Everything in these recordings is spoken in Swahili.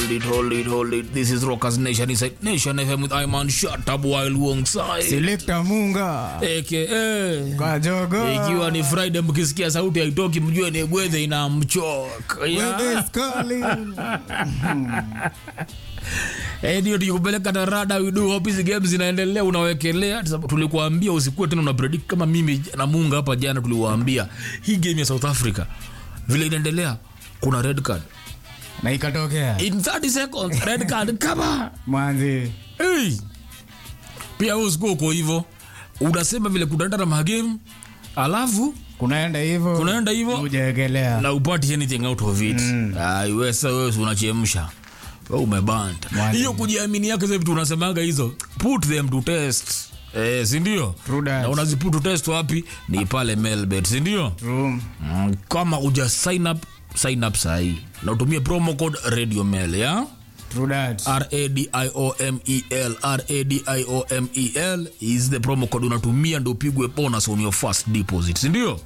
hold it, hold it, hold it. This is Rockers Nation inside Nation FM with Iman Shut Up while Wongside. Selector Munga AKA Kajogo ikiwa ni Friday, mkisikia sauti haitoki, mjue ni gwedhe inamchoka yeah. Wewe is calling. Eh, ndio tukikupeleka na rada we do hope hizi games zinaendelea unawekelea Sababu tulikuambia usikuwe tena una predict kama mimi na Munga hapa jana tuliwaambia hii game ya South Africa vile inaendelea kuna red card na ikatokea in 30 seconds red card kama mwanzi hey. pia wewe usikuwa uko hivyo unasema vile kunaenda na magame alafu kunaenda hivyo Kunaenda hivyo. hujaekelea na upati anything out of it mm. wewe sasa wewe si unachemsha wewe umebanta Mwanzo. hiyo kujiamini yake hizo vitu unasemaga hizo put them to test eh si ndio True that. na unaziput to test wapi ni pale Melbet si ndio Room. mm, kama uja sign up sign up sahi na utumie promo code radio mail ya True that. radiomel radiomel is the promo code unatumia ndo upigwe bonus on your first deposit sindio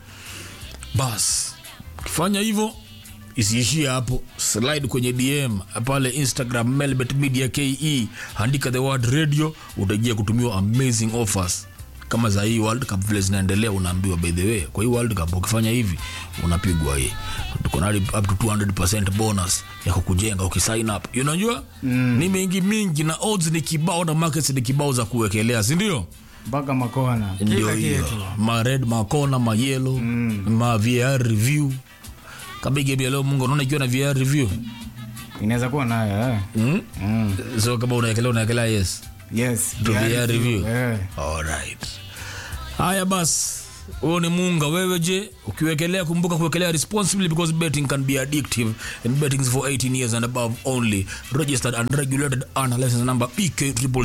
bas ukifanya hivyo isiishie hapo slide kwenye dm pale instagram melbet media ke andika the word radio utajia kutumiwa amazing offers kama za hii world cup vile zinaendelea unaambiwa by the way kwa hii world cup ukifanya hivi unapigwa hii tuko na hadi up to 200% bonus ya kukujenga ukisign up unajua mm. ni mingi mingi na odds ni kibao na markets ni kibao za kuwekelea si ndio mpaka makona ndio kila hiyo kitu ma red makona ma yellow mm. ma VR review kama hii game ya leo Mungu unaona ikiwa na VR review inaweza kuwa nayo eh. mm? mm. so kama unaekelea unaekelea yes yes to yeah, VR review eh. alright haya basi huo ni munga wewe je ukiwekelea kumbuka kuwekelea responsibly because betting can be addictive and betting is for 18 years and above only registered and regulated under license number pk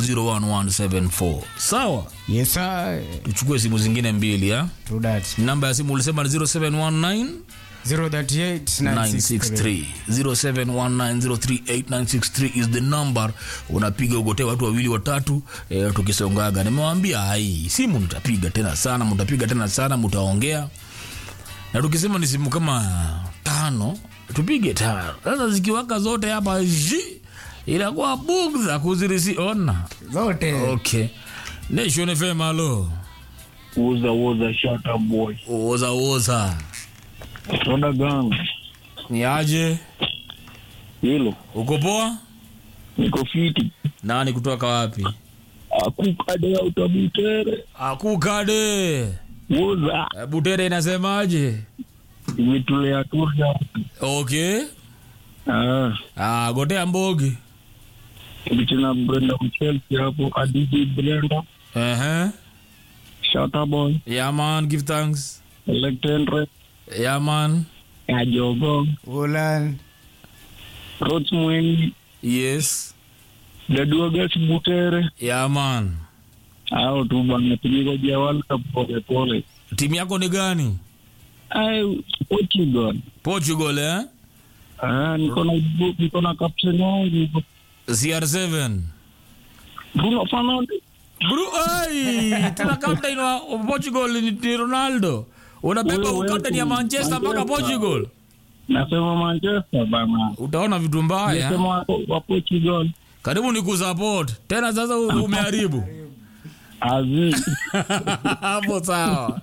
001174 sawa yes sir. tuchukue simu zingine mbili ya True that. namba ya simu ulisema ni 0719 038 963 963 0719038963 is the number unapiga ugotee watu wawili watatu e, tukisongaga nimewambia hai simu mtapiga tena sana mtapiga tena sana mtaongea na tukisema ni simu kama tano tupige tano sasa zikiwaka zote hapa ji inakuwa bugdha kuzirisi ona zote okay nation fm alo Woza woza shut up boy. oza oza Soda gang. ni aje Hilo. uko poa Niko fiti. nani kutoka wapi Akukade ya utabitere. akukade Woza. Eh, butere inasemaje Imetulea turja. okay Ah. ah, gotea mbogi Kibichina Brenda Mchelsi hapo. Adiji Brenda. uh-huh. Shut up boy. yeah man give thanks Electendre. yeah man Ajogo. ulan Rots Mweni. yes Dadua Gas Butere. yeah man Hao tu bana tuligoja World Cup pole pole. timu yako ni gani Ai, Portugal. portugal eh? Ah, niko na niko na captain wangu. cr7 Bruno Fernandes. bru ai tuna captain wa wa portugal ni, ni ronaldo unabeba Wewe, captain ya wewe, manchester mpaka Manchester. portugal Nasema Manchester bana. utaona vitu mbaya Nasema wa, wa Portugal. karibu ni kusupport tena sasa u- umeharibu Azi. hapo sawa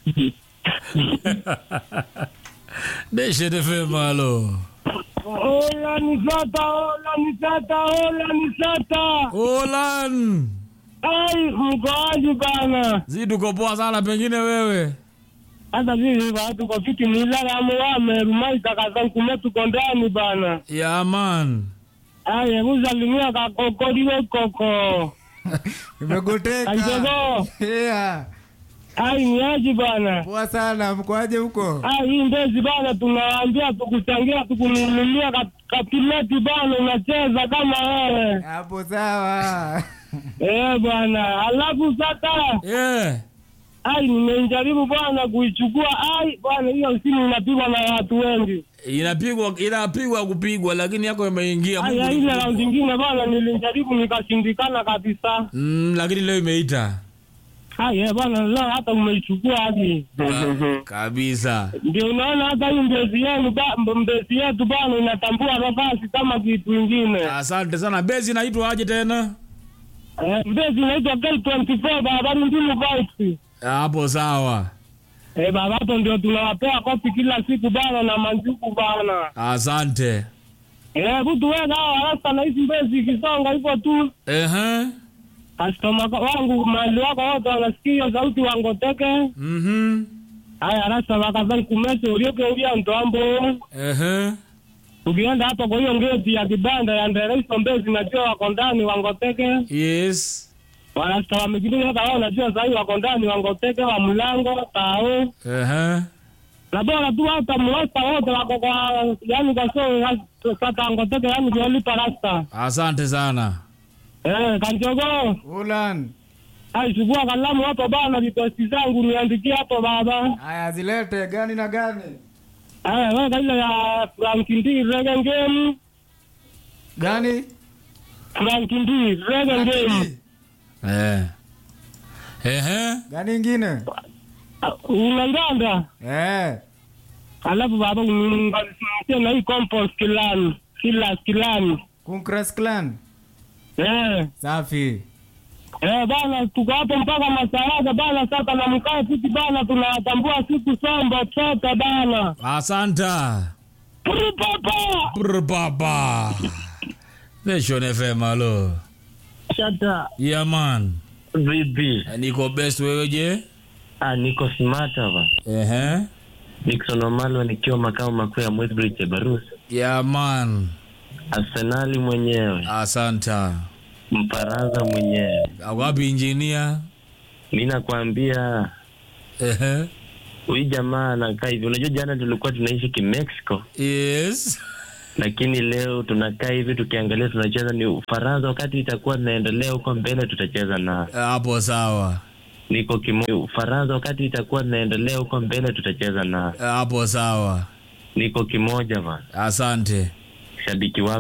deshetefemalo Hola ni sata, hola ni sata, hola ni sata. olan Ai, mkoaji bana. zi tuko poa sana pengine wewe Hata sisi watu kwa fiti milala muwame rumai takazan kume tuko ndani bana. yaman Ai, hebu salimia kakokoliwe koko. imegoteka Kanjogo, yeah. ai ni aji bana. poa sana mkoaje huko Ai, hii ndezi bana tunawaambia tukuchangia tukununulia kat- katileti bana unacheza kama wewe. hapo sawa Eh bwana, alafu sasa yeah. ai nimejaribu bwana kuichukua ai bwana hiyo simu inapigwa na watu wengi inapigwa inapigwa kupigwa lakini yako imeingia ai Mungu ai, ni ile mkubwa. raundi ingine bwana nilijaribu nikashindikana kabisa mm, lakini leo imeita Haya bwana, leo hata umeichukua hadi Ka- kabisa ndio unaona hata hii mbezi yenu ba- mbezi yetu bwana inatambua nafasi kama kitu ingine. asante sana bezi inaitwa aje tena Eh, Mbezi inaitwa K24 barabara Ndimu Vibes. hapo sawa Eh, baba hapo ndio tunawapea kopi kila siku bana na manjuku bana. asante Eh, butu wega hawa rasta na hizi mbezi ikisonga hivyo tu. Ehe. Customer wangu mali wako wote wanasikia sauti wangoteke. Mhm. Haya rasta wakadhani kumese ulioke ulia ntombo. Ehe. Ukienda hapo kwa hiyo ngeti ya kibanda ya Ndereiso Mbezi najua wako ndani wangoteke. yes Wanasta wamekidini hata wao najua sahii wako ndani wangoteke wa mlango tao. Ehe. na bora tu hata mrasta wote wako kwa yani kwa so sasa ngoteke yani kulipa rasta asante sana eh kanjogo Ulan. ai chukua kalamu hapo bana vitosi zangu niandikie hapo baba Haya zilete gani na gani? eh wewe ile ya Frank Ndi Regen Game Gani? Frank Ndi Regen Game Eh. Ehe. Gani ingine? unanganda Eh. alafu baba unganisimamia na hii compost kilani kila kilani Kunkras Clan. eh Safi. Eh, bana tuko hapo mpaka masaraga bana, sasa na mkaa sisi bana, tunawatambua siku sombo chote bana. asanta Pru papa Brr, baba Nation FM alo Shata yeah man vipi? niko best wewe je Ah, niko smart hapa. Ehe. Nixon Omalo nikiwa makao makuu ya Mwesbridge Ebarus. yeah man Arsenali mwenyewe, asanta Mfaransa mwenyewe. wapi injinia Mi nakwambia Ehe. huyu jamaa anakaa hivi. Unajua jana tulikuwa tunaishi Kimexico, yes lakini leo tunakaa hivi tukiangalia tunacheza ni Ufaransa. Wakati itakuwa tunaendelea huko mbele, tutacheza na hapo sawa niko kimoja. Ufaransa wakati itakuwa tunaendelea huko mbele, tutacheza na hapo sawa niko kimoja bana. asante Shabiki wako